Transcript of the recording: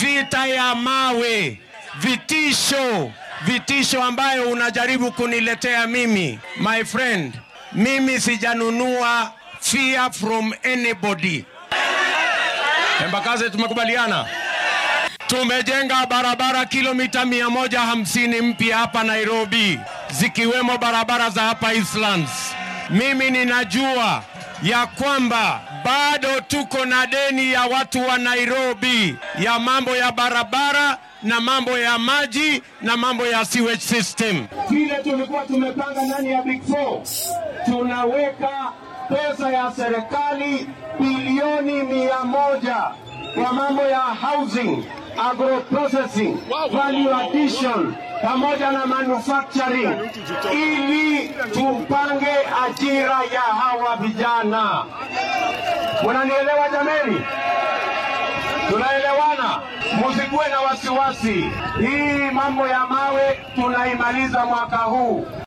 vita ya mawe, vitisho, vitisho ambayo unajaribu kuniletea mimi. My friend, mimi sijanunua fear from anybody. Embakaze, tumekubaliana tumejenga barabara kilomita 150 mpya hapa Nairobi, zikiwemo barabara za hapa Eastlands. Mimi ninajua ya kwamba bado tuko na deni ya watu wa Nairobi ya mambo ya barabara na mambo ya maji na mambo ya sewage system. Vile tulikuwa tumepanga ndani ya Big Four, tunaweka pesa ya serikali bilioni mia moja kwa mambo ya housing, agro processing, value addition pamoja na manufacturing ili tupange ajira ya hawa vijana. Munanielewa jameni? Tunaelewana? Musikuwe na wasiwasi. Hii mambo ya mawe tunaimaliza mwaka huu.